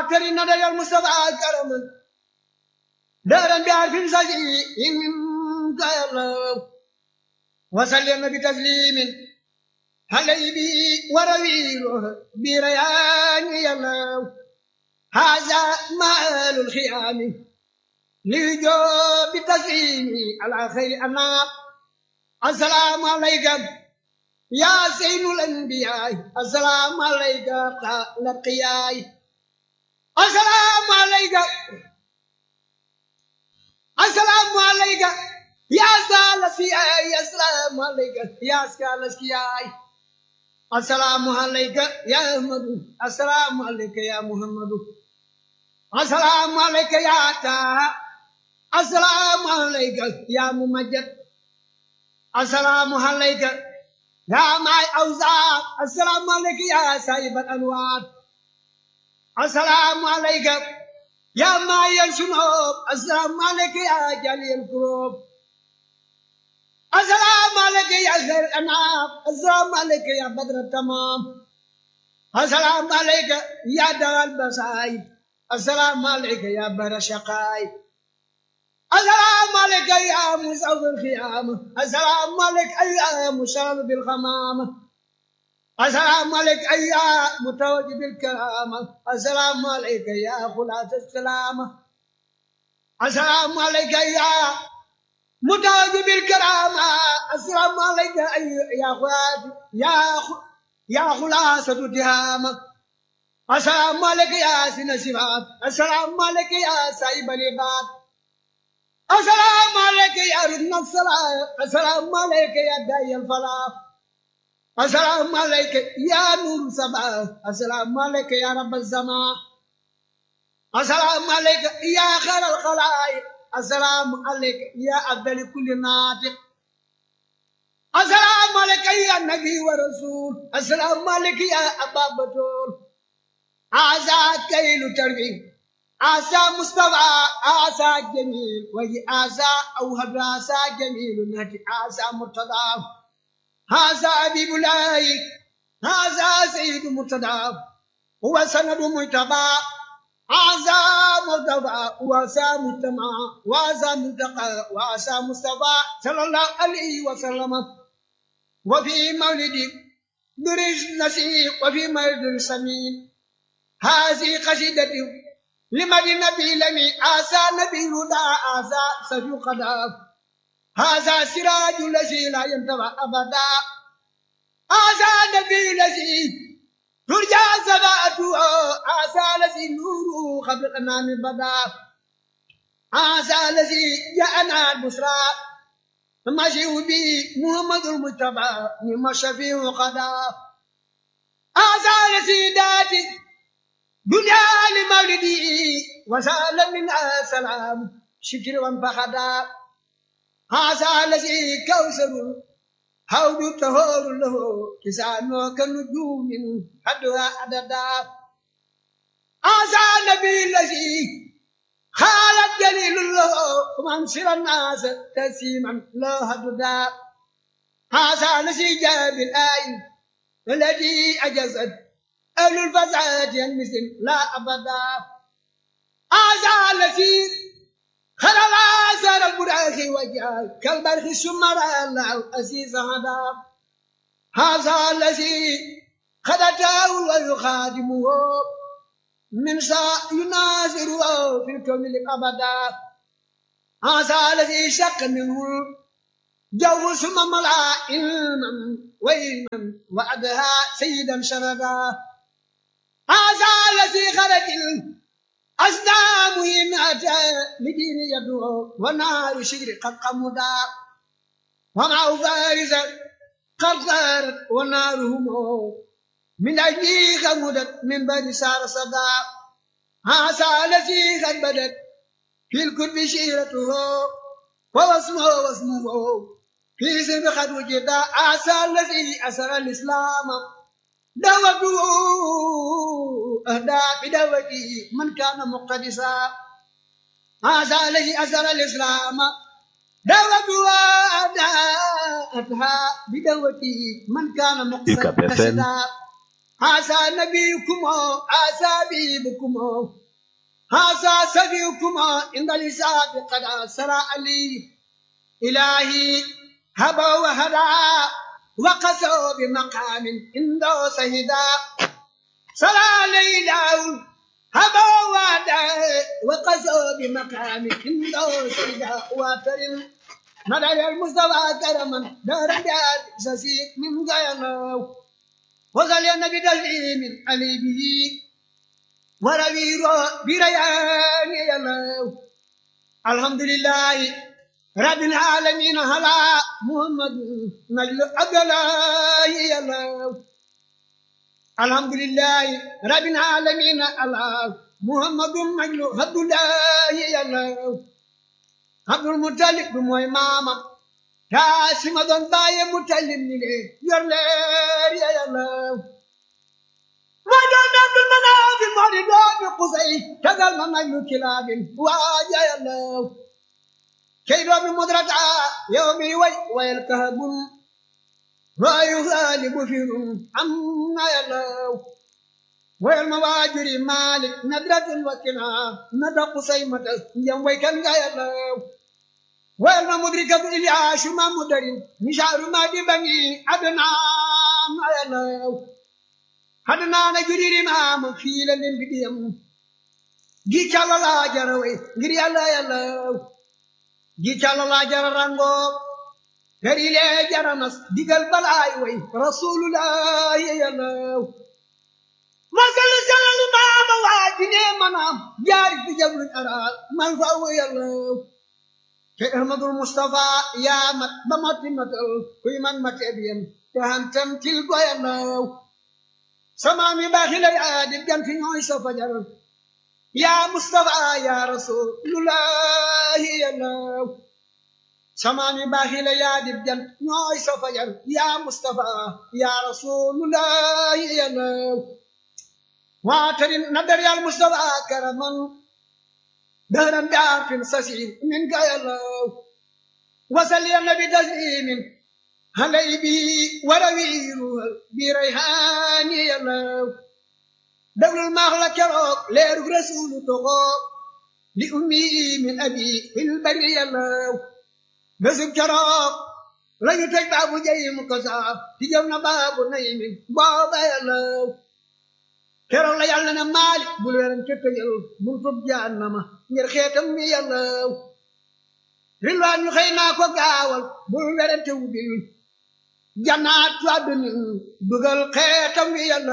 كريم ندى المصطفى كرما دارا بعرف سجي منك يا الله وسلم بتسليم علي بي ورويله بريان يا الله هذا مال الخيام ليجو بتسليم على خير أنام السلام عليكم يا سيد الأنبياء السلام عليك لقياي السلام عليك السلام عليك يا سال سياي السلام عليك يا سال سياي السلام عليك يا أحمد السلام عليك يا محمد السلام عليك يا تا السلام عليك يا ممجد السلام عليك يا معي أوزار السلام عليك يا سايب الأنوار السلام عليك يا معي الشنوب السلام عليك يا جليل الكروب السلام عليك يا خير الأنام السلام عليك يا بدر التمام السلام عليك يا دار البصائر السلام عليك يا بر شقائي السلام عليك يا مسعود الخيام السلام عليك يا مشرف بالخمامة السلام عليك يا متوج بالكرامة السلام عليك يا خلاص السلامة السلام عليك يا متوج بالكرامة السلام عليك يا خلاص يا يا خلاصة التهامة السلام عليك يا سن الشباب السلام عليك يا سايب العباد السلام عليك يا ركن الصلاة السلام عليك يا داعي الفلاح السلام عليك يا نور سبا السلام عليك يا رب الزمان السلام عليك يا خير الخلائق السلام عليك يا أفضل كل ناطق السلام عليك يا نبي ورسول السلام عليك يا أبا بطول هذا كيل تربيه عسى مصطفى عسى جميل وهي عسى أو هدراسى جميل نهتي عسى مرتضى هذا أبيب الله هذا سيد مرتضى هو سند مجتبى هذا مرتضى وعسى مجتمع وعسى منتقى وعسى مصطفى صلى الله عليه وسلم وفي مولد درج نسيق وفي مولد سمين هذه قصيدتي لمن النبي لمي آسى نبي هدى آسى سفي قدام هذا سراج الذي لا ينتبه أبدا هذا نبي الذي ترجى سباته آسى الذي نوره قبل الأنام بدا هذا الذي جاءنا البشرى مشي به محمد المجتبى نعم الشفيع قدا هذا الذي داتي دنيا لمولدي وسال من سلام شكر وانفخدا هذا الذي كوثر هود تهور له كسانه كنجوم حدها عددا هذا النبي الذي خالد جليل له ومنصر الناس تسيما لا هددا هذا الذي جاء بالآية الذي أجزت أهل الفساد المسلم لا أبدا هذا الذي خلل آثار البراخ وجاء كالبرخ الشمر الله أسيس هذا هذا الذي خدته ويخادمه من شاء يناظره في الكون أبدا هذا الذي شق منه جو ثم ملا علما وعلما وعدها سيدا شردا هذا الذي خرج الأصنام إن أتى لدين يدعو ونار شجر قد قمدا ومع فارسا قد صارت ونارهم من أجلي غمدت من بني سار صدا هذا الذي قد بدت في الكتب شيرته ووسمه واسمه في سن قد وجد عسى الذي أسر الإسلام دعوته أهدى بدعوته من كان مقتدسا هذا الذي أسر الإسلام دعوته أهدى أتها بدعوته من كان مقتدسا هذا نبيكم هذا بيبكم هذا سبيكم عند الحساب قد أسرى لي إلهي هبا وهدى وقسوا بمقام عنده سهدا صلى ليله هبا وهدى وقسوا بمقام عنده سهدا واتر مدى المصطفى كرما دار جاد سسيك من غيره وصل النبي تسليم علي به وروير بريان يلو الحمد لله رب العالمين هلا محمد نجل عبد الله يلو الحمد لله رب العالمين الله محمد نجل عبد الله يلو عبد المطلب موي ماما كاسم دون باي مطلب نيلي يور لير يا يلو ما دون عبد المناف مولي دون قصي كذا ما نجل كلاب واجا يلو كي دوم مدرتا يومي وي ويلكهب ويغالب فيهم عما يلو والمواجر مالك ندرة وكنا ندى قصيمة يوم كان يلو والما مدركة إلياش ما مدرين مشاعر ما دي بني أدنى ما يلو أدنى نجري ما مفيلا لنبديم جي كالا لا جروي غري الله يلو جي كالا لا جر رانغو غري لي جرمس ديغل بلاي وي رسول الله يلو masal salal maama waajine manam jaari fi jablu aral man fa wa yàlla te ahmadul mustafa yaa mat ba matti matal kuy man mate biyen te hantam til go yàlla sama mi baaxi la yaa di ganti ñooy sa fajar yaa mustafa yaa rasulullahi yàlla sama mi baaxi la yaa di gant ñooy sa fajar yaa mustafa yaa rasulullahi yàlla واتر ندر يا المصطفى كرما دهرا بعرف سسير منك يا الله وصل يا النبي تسليم علي بي وروير بريحان يا الله دبل المغلى كروك ليرك رسول تغوك لأمي من أبي في البر يا الله بسك كروك لا يتجب أبو جاي مكسا تجمنا باب نيم بابا يا الله keroog la yàlla ne maalik bul weran ca tëjal bul tub jahannama ngir xeetam mi yàlla rilwaan ñu xëy naa ko gaawal bul weran te wubil jannaat àdduna dugal xeetam mi yàlla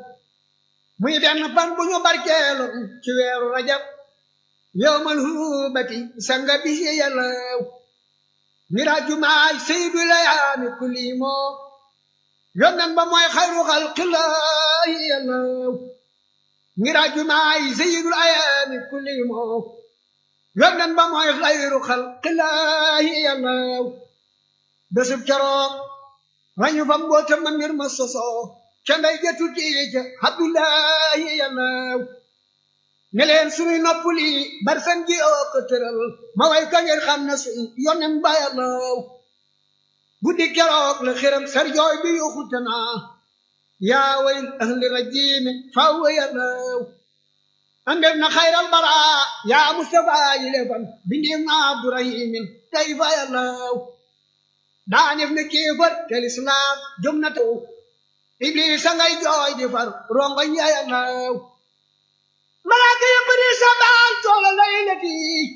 muy benn fan bu ñu barkeeloon ci weeru rajab yowmal huubati sanga bi yàlla miraaju maay saydu layaami kulli moo yónneen ba mooy xayru xalqillaahi yàlla miraaju maay sayyidul ayaami kulli moo yónneen ba mooy xayru xalqillaahi yàlla bésub keroog rañu fa mbootam ma mbir ma sosoo ca ndey jëtu tiija abdullahi yàlla ne leen sunuy nopp lii barsan ji oo ko tëral ma way ka ngeen xam ne suñ yónneen ba yàlla guddi keroog la xiram sar jooy bi yuxute naa yaa wayl ahli rajimi faw yàllaw andef na xayral bara yaa mustafa yi lefan bindim na abdurahimin tey fa yàllaw daanef na kéefar tel islam jom na taw iblis ngay jooy di far rongo ya yàllaw malaaka yëpp di sabal toola laylati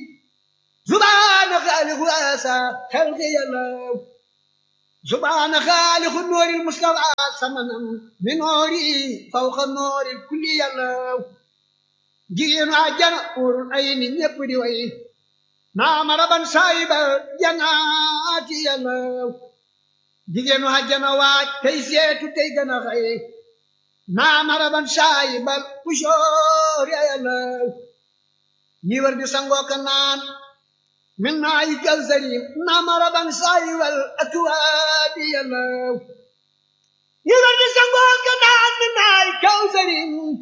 subhaana xaaliqu asa xalqi yàllaw سبحان خالق النور المصطفى ثمنا من نوري فوق النور الكلي يلو جينا عجنا اور عين يبدي وي نام ربا سايب جنات يلو جينا عجنا واج تيسيت تيغنا خي نام ربا سايب القشور يلو نيور دي سانغو كنان من معي كوثري نمر بن صاي والأكواب يلو يرد سنقوك نعم من معي كوثري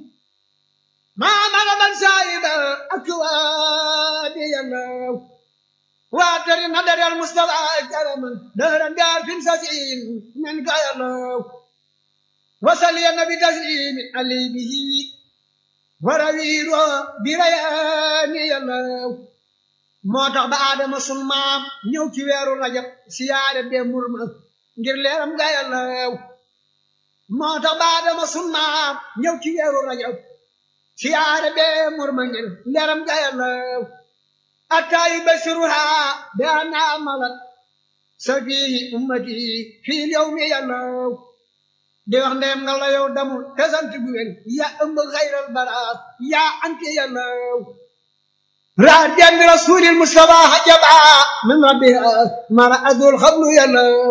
نمر بن صاي والأكواب يلو واتر ندر المصطفى كرما دهرا دار في سسين من قيلو wasal ya nabi taslimi ali bihi warawiiro birayaani yàllaw moo tax ba aadama sun maam ñëw ci weeru rajab siyaare bee murma ngir leeram nga yàllaw moo tax ba aadama sun maam ñëw ci weeru rajab siyaare bee murma ngir leeram nga yàllaw attaayu basiruha be ana amalat safihi ummati fii yawmi yàllaw di wax ndeem nga la yow damul te sant bu wér yaa ëmb xayral baraas yaa anti yàllaw raadiyan bi rasulil mustafa hajaba min rabbiha mara adul xablu yàllaw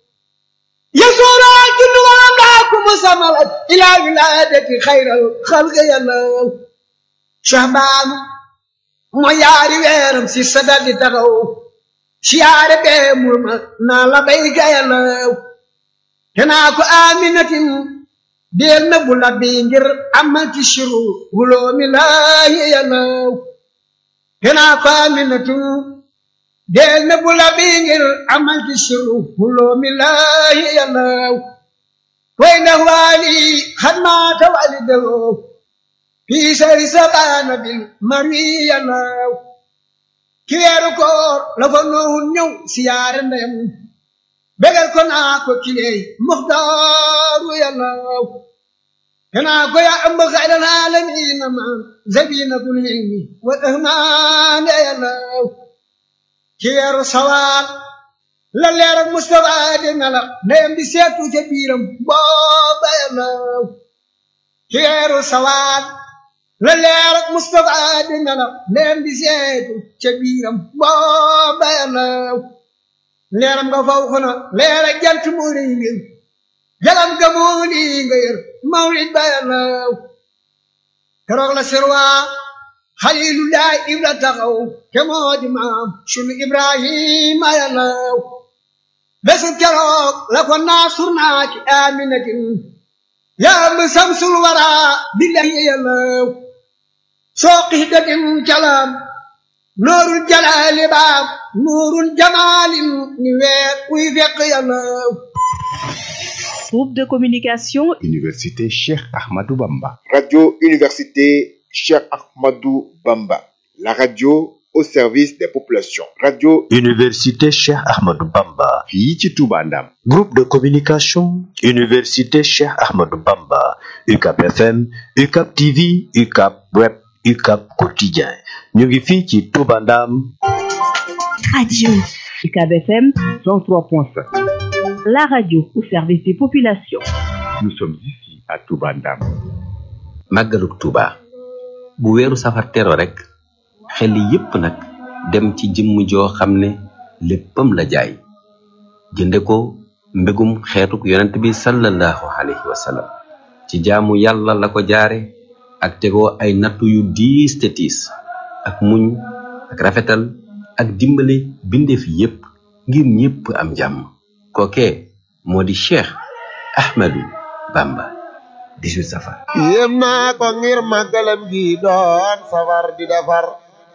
yasuura jundu walam laaku musamalat ila wiladati xayral xalqi yàllaw shahbaan mo yaari weeram si sadal di taxaw siyaare bee murma naa la bayka yàllaw tenaa ko aminatin deel na bu labbi ngir amati shiru wuloomi laahi yàllaw tenaa ko aminatin deel na bu labbi ngir amati shiru wuloomi laahi yàllaw way ndax waali xadmaata walidawo fii sari sabaana bil mari yàllaw ki weeru koor la fa noowun ñëw siyaare ndeyam bégal ko naa ko kiley muxtaaru yàllaw te naa ko yaa ëmb xayral aalamiina ma zabinatul ilmi wal ahmaane yàllaw ci weeru sawaal la leer ak Mustafa di melax ndeyam di seetu ca biiram booba yàllaw ci weeru sawaal la leer ak Mustafa di melax ndeyam di seetu ca biiram booba yàllaw leeram nga faw xona leer ak jant moo rëy ngir jalam ga moo lii nga yër mawlid ba yàllaw keroog la sirwaa xalilullaay ibra taxaw te moo di maam sunu ibrahima yàllaw bésu keroog la ko naasur naa ci aminatin yaa mi samsul wara billahi yàllaw soo xihdatin calam noorul jalaali baam nuurul jamaalin ni weer kuy fekk yàllaw Groupe de communication Université Cheikh Ahmadou Bamba. Radio Université Cheikh Ahmadou Bamba. La radio au service des populations. Radio Université Cheikh Ahmadou Bamba. fii ci Touba Ndam. Groupe de communication Université Cheikh Ahmadou Bamba. UCAP FM, UCAP TV, UCAP Web, UCAP Quotidien. ñu ngi fii ci Touba Ndam. Radio UCAB FM 103.5. la radio au service des populations. Nous sommes ici à Touba Ndam. màggaluk Tuuba bu weeru safar tero rek xel yépp nag dem ci jëmm joo xam ne léppam la jaay jënde ko mbégum xeetuk yonent bi sallallahu alayhi wa sallam ci jaamu yàlla la ko jaare ak tegoo ay nattu yu diis te tiis ak muñ ak rafetal ak dimbale bindeef yépp ngir ñépp am jàmm kookee moo di Cheikh Ahmadou Bamba 18 safar yéem naa ko ngir màggalam gi doon safar di defar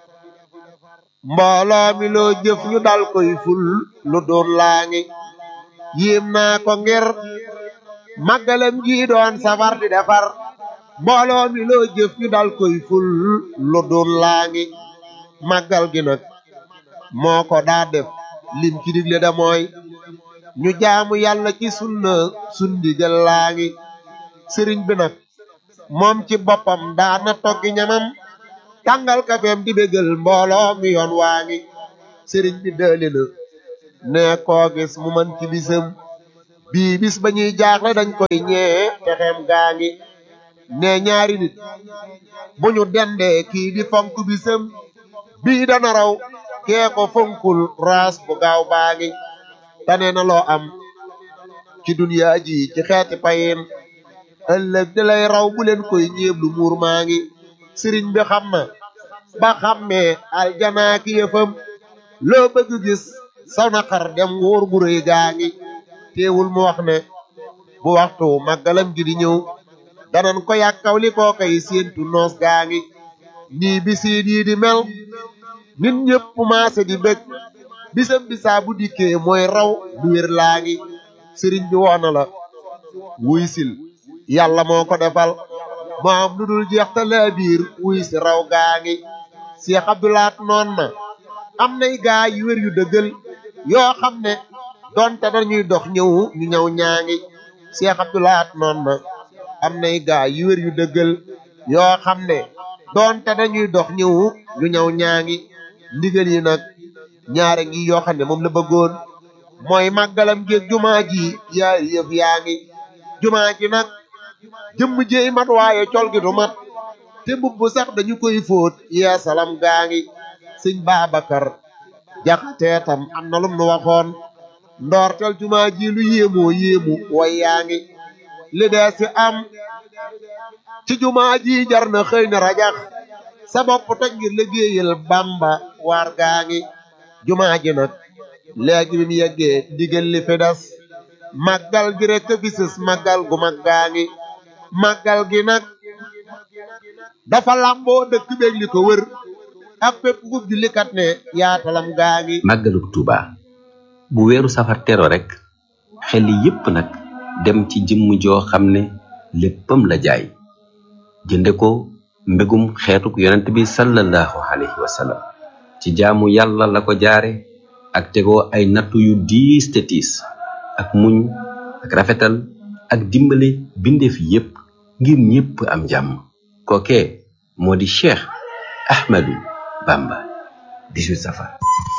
mbooloo mi loo jëf ñu dal koy ful lu doon laa ngi yéem naa ko ngir màggalam gi doon safar di defar mbooloo mi loo jëf ñu dal koy ful lu doon laa ngi màggal gi nag moo ko daa def lim ci digle da mooy ñu jaamu yàlla ci sunna sundigal laa ngi sëriñ bi nag moom ci boppam daana toggi ñamam tàngal kafeem di bégal mbooloo mi yoon waa ngi sëriñ bi dëli na ne koo gis mu man ci bisam bii bis ba ñuy jaaxle dañ koy ñee texeem gaa ngi ne ñaari nit bu ñu dendee kii di fonk bisam bii dana raw kee ko fonkul raas bu gaaw baa ngi tane na loo am ci duniyaa ji ci xeeti payin ëllëg di lay raw bu leen koy ñeeblu muur maa ngi sëriñ bi xam na ba xammee aljanaa ki yëfam loo bëgg gis saw na xar dem wóor gu rëy gaa ngi teewul mu wax ne bu waxtu màggalam gi di ñëw danan ko yàkkaw li koo koy séentu noos gaa ngi nii bisiin yi di mel nit ñëpp maase di bëgg bisam bisaa bu dikkee mooy raw lu wér laa ngi sëriñ bi woona la wuy sil yàlla moo ko defal moo am lu dul jeex te laa biir wuy si raw gaa ngi Cheikh Abdoulaat noon na am nay gaa yu wér yu dëggal yoo xam ne donte dañuy dox ñëw ñu ñëw ñaa ngi Cheikh Abdoulaat noon na am nay gaa yu wér yu dëggal yoo xam ne donte dañuy dox ñëw ñu ñëw ñaa ngi ndigal yi nag ñaare ngi yoo xam ne moom la bëggoon mooy màggalam géeg jumaa ji yaari yëf yaa ngi jumaa ji nag jëmm jéey mat waaye col gi du mat te mbubb sax dañu koy fóot yeesalam gaa ngi sëñ Babacar jaxatee tam am na lum nu waxoon ndoortel jumaa ji lu yéemoo yéemu way yaa ngi li dee si am ci jumaa ji jar na xëy na rajax sa bopp toj ngir liggéeyal Bamba waar gaa ngi jumaa ji nag léegi bi mu yeggee ndigal li fi des màggal gi rek fi sës màggal gu mag gaa ngi màggal gi nag dafa làmboo dëkk beeg li ko wër ak fépp ku jullikat ne yaatalam gaa ngi màggaluk Tuuba bu weeru safar tero rek xel yépp nag dem ci jëmm joo xam ne léppam la jaay jënde ko mbégum xeetuk yonent bi sallallahu alayhi wa sallam ci jaamu yàlla la ko jaare ak tegoo ay nattu yu diis te tiis ak muñ ak rafetal ak dimbale bindeef yépp ngir ñépp am jàmm kookee moo di Cheikh Ahmadou Bamba 18 safar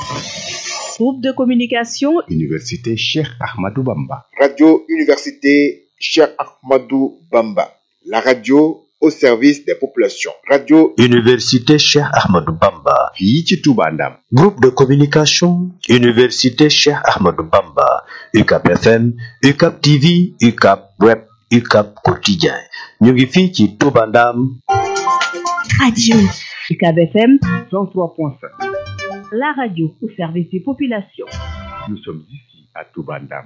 Groupe de communication Université Cheikh Ahmadou Bamba. Radio Université Cheikh Ahmadou Bamba. La radio au service des populations. Radio Université Cheikh Ahmadou Bamba. fii ci Touba Ndam. Groupe de communication Université Cheikh Ahmadou Bamba. UCAP FM, UCAP TV, UCAP Web, UCAP Quotidien. ñu ngi fii ci Touba Ndam. Radio UCAB FM 103.5. la radio au service des populations. Nous sommes ici à Touba Ndam.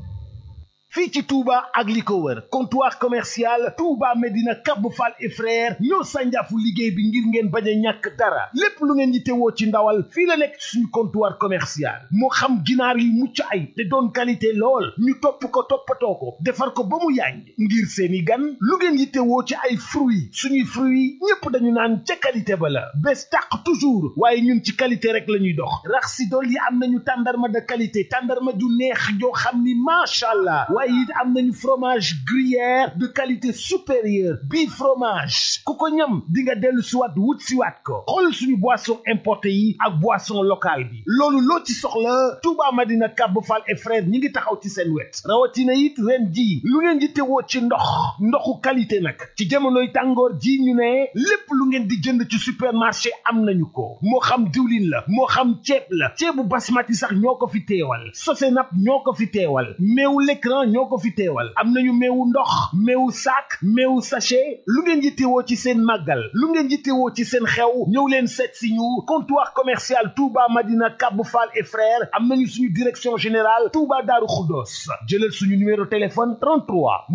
fii ci Touba ak li ko wër comptoir commercial Touba Medina Cap Fall et frère ñoo sànjaafu liggéey bi ngir ngeen bañ a ñàkk dara lépp lu ngeen yittewoo ci ndawal fii la nekk suñu comptoir commercial moo xam ginaar yi mucc ay te doon qualité lool ñu topp ko toppatoo ko defar ko ba mu yàññ ngir seeni gan lu ngeen yittewoo ci ay fruits suñuy fruits ñépp dañu naan ca qualité ba la bés tàq toujours waaye ñun ci qualité rek la ñuy dox rax si dool yi am nañu tàndarma de qualité tàndarma ju neex joo xam ni macha allah waaye it am nañu fromage gruyère de qualité supérieure bii fromage ku ko ñam di nga dellu siwaat wut siwaat ko xool suñu boisson importé yi ak boisson locale bi loolu loo ci soxla Touba Madina Cap Fall et frère ñi ngi taxaw ci seen wet rawatina it ren ji lu ngeen di tewoo ci ndox ndoxu qualité nag ci jamonoy tàngoor ji ñu ne lépp lu ngeen di jënd ci supermarché am nañu ko moo xam diwlin la moo xam ceeb la ceebu basmati sax ñoo ko fi teewal sosenap ñoo ko fi teewal meewu l'écran ñoo ko fi teewal am nañu meewu ndox meewu sac meewu sachet lu ngeen yittewoo ci seen màggal lu ngeen yittewoo ci seen xew ñëw leen seet si ñu comptoir commercial Touba Madina Cap Fall et frères am nañu suñu direction générale Touba Darou Khoudoss jëlal suñu numéro téléphone 33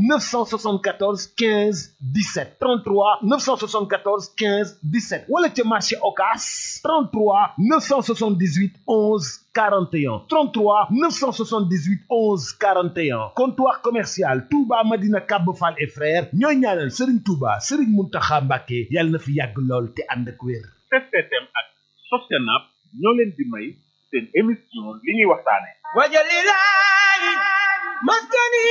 974 15 17 33 974 15 17 wala ca marché Ocass 33 978 11 41 33 978 11 41 comptoir commercial Touba Madina Cap Fall et frères ñooy ñaanal Serigne Touba Serigne Mountakha Mbacké yàlla na fi yàgg lool te ànd ak wér. STM ak Sostenab ñoo leen di may seen émission li ñuy waxtaane wajalilahi maskani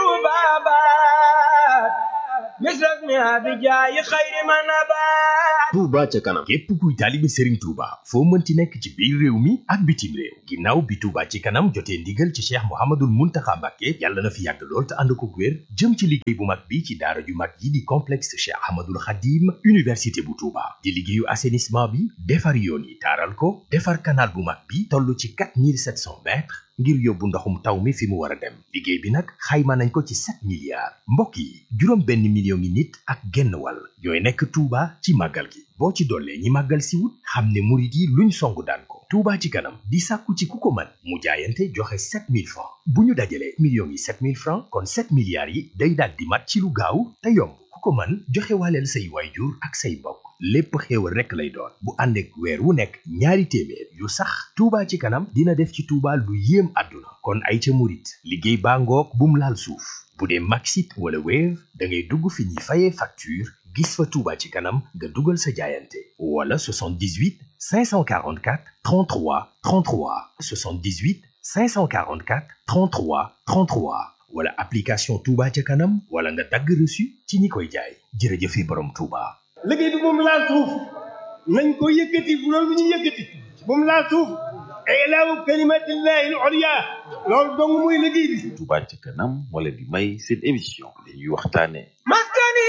tubabat misras mi abijayi xayri manabat Touba ca kanam képp kuy taalibe Serigne Touba foo mënti nekk ci biir réew mi ak bitim réew ginnaaw bi Touba ci kanam jotee ndigal ci Cheikh Mouhamadoul Mountakha Mbacké yàlla na fi yàgg lool te ànd ko wér jëm ci liggéey bu mag bi ci daara ju mag yi di complexe Cheikh Ahmadoul Khadim université bu Touba di liggéeyu assainissement bi defar yoon yi taaral ko defar canal bu mag bi toll ci 4700 mètres ngir yóbbu ndoxum taw mi fi mu war a dem liggéey bi nag xayma nañ ko ci 7 milliards mbokk yi juróom benn million ngi nit ak genn wàll ñooy nekk Touba ci màggal gi boo ci dollee ñi màggal si wut xam ne murit yi luñ song daan ko Touba ci kanam di sàkku ci ku ko mën mu jaayante joxe 7000 francs bu ñu dajalee millions yi 7000 francs kon 7 milliards yi day daal di mat ci lu gaaw te yomb ku ko mën joxe waaleel say waayjur ak say mbokk lépp xéewal rekk lay doon bu ànd ak weer wu nekk ñaari téeméer yu sax Touba ci kanam dina def ci Touba lu yéem àdduna kon ay ca murit liggéey baa ngoog bum laal suuf bu dee Maxit wala Wave da ngay dugg fi ñuy fayee facture gis fa Touba ci kanam nga dugal sa jaayante wala 78 544 33 33 78 544 33 33 wala application Touba ca kanam wala nga dagg reçu ci ñi koy jaay jërëjëfe borom Touba. liggéey bi moom laal suuf nañ ko yëkkati bu loolu ñu yëkkati moom laal suuf ilaahu kalimatillahi al-ulya loolu dong muy liggéey bi Touba ca kanam moo leen di may seen émission li ñuy waxtaane maskani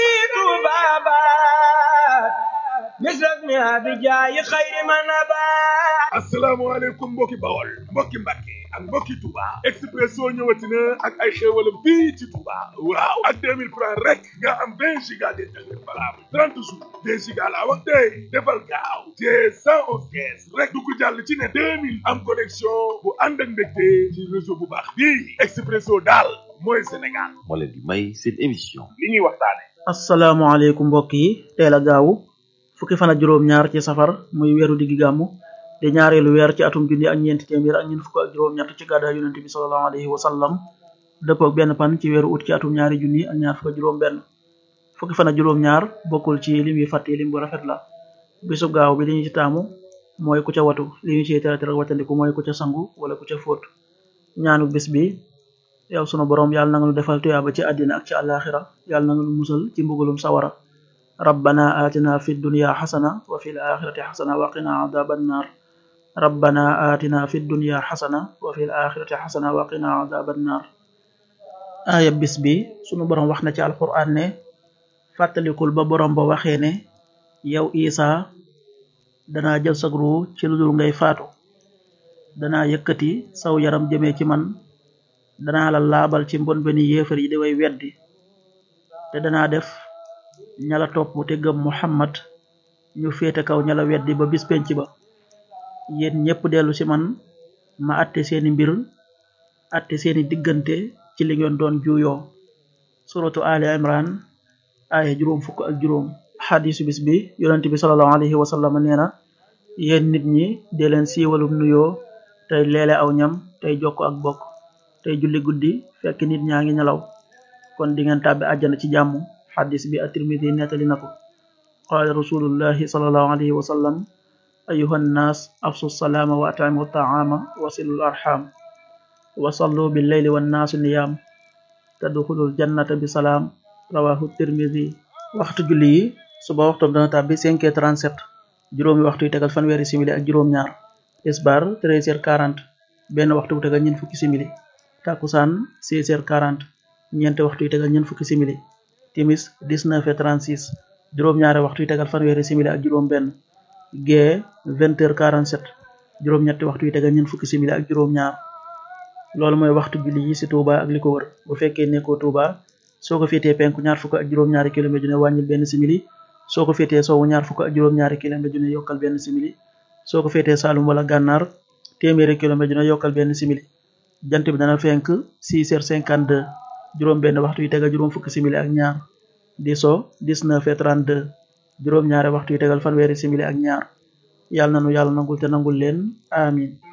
tubabat misrak mi abijaayi xayri manabat asalaamaaleykum mbokki bawol mbokki mbàkke ak mbokki Touba Expresso ñëwati na ak ay xéewalam fii ci Touba waaw ak 2000 francs rek nga am 20 giga d'internet valable 30 jours 2 giga laa wax tey defal gaaw te 111 kees rek dugg jàll ci ne 2000 am connexion bu ànd ak mbégte ci réseau bu baax bii Expresso daal mooy Sénégal moo leen di may seen émission li ñuy waxtaane asalaamaaleykum mbokk yi teel a gaawu fukki fan ak juróom-ñaar ci safar muy weeru diggi gàmmu di ñaareelu weer ci atum junni ak ñeenti téeméer ak ñeent fukk ak juróom-ñett ci gàddaay yonente bi sallallahu alayhi wa sallam dëppoo ak benn pan ci weeru ut ci atum ñaari junni ak ñaar fukk ak juróom-benn fukki fan ak juróom-ñaar bokkul ci lim yi fàtte lim bu rafet la bisub gaaw bi li ñu ci taamu mooy ku ca watu li ñu ciy tere tere wattandiku mooy ku ca sangu wala ku ca fóot ñaanu bis bi yow sunu borom yàlla na nga nu defal tuyaaba ci àddina ak ci àllaaxira yàlla na nga nu musal ci mbugalum sawara rabbana atina fi dunya xasana wa fi l axirati xasana wa qina adaba annar rabbana atina fi dunya xasana wa fi l axirati xasana wa qina adaba annar aaya bis bi sunu borom wax na ci alquran ne fàttalikul ba borom ba waxee ne yow isa danaa jël sag ruu ci lu dul ngay faatu danaa yëkkati saw yaram jëmee ci man danaa la laabal ci mbon beni yéefar yi di way weddi te danaa def ñala topp te gëm muhammad ñu féete kaw ñala weddi ba bis penc ba yéen ñépp dellu ci man ma atte seeni mbir atte seeni diggante ci li ngeen doon juuyoo suratu ali imran aaya juróom fukk ak juróom xadisu bis bi yonent bi salallahu alayhi wa sallam nee na yéen nit ñi dee leen siiwalum nuyoo tey leele aw ñam tey jokk ak bokk tey julli guddi fekk nit ñaa ngi nelaw kon di ngeen tàbbi àjjana ci jàmm xadis bi at-Tirmidi nettali na ko qaala rasulullahi salallahu alayhi wa sallam ayuha nnaas afsu salaama wa at'imu taama wa silul arxam wa sallu billeyli wannaasu niyaam tadxulul jannata bi salaam rawahu tirmidi waxtu julli yi suba waxtu dana tàbbi 5h37 juróomi waxtu yi tegal fanweeri simili ak juróom-ñaar tisbaar 13h40 benn waxtu bu tegal ñeent fukki simili takusaan 16h40 ñeenti waxtu yi tegal ñeent fukki simili timis 19h36 juróom-ñaari waxtu yi tegal fanweeri simili ak juróom-benn gee 20h47 juróom-ñetti waxtu yi tegal ñeent fukki simili ak juróom-ñaar loolu mooy waxtu julli yi ci Touba ak li ko wër bu fekkee nekkoo Touba soo ko féetee penku ñaar fukk ak juróom-ñaari kilomètre ju ne wàññil benn simili soo ko féetee sowwu ñaar fukk ak juróom-ñaari kilomètre ju ne yokkal benn simili soo ko féetee Saalum wala Gànnaar téeméeri kilomètre ju ne yokkal benn simili jant bi dana fenk 6h52 juróom benn waxtu yi tegal juróom fukki simili ak ñaar di so 19h32 juróom ñaari waxtu yi tegal fanweeri simili ak ñaar yàlla na nu yàlla nangul te nangul leen amin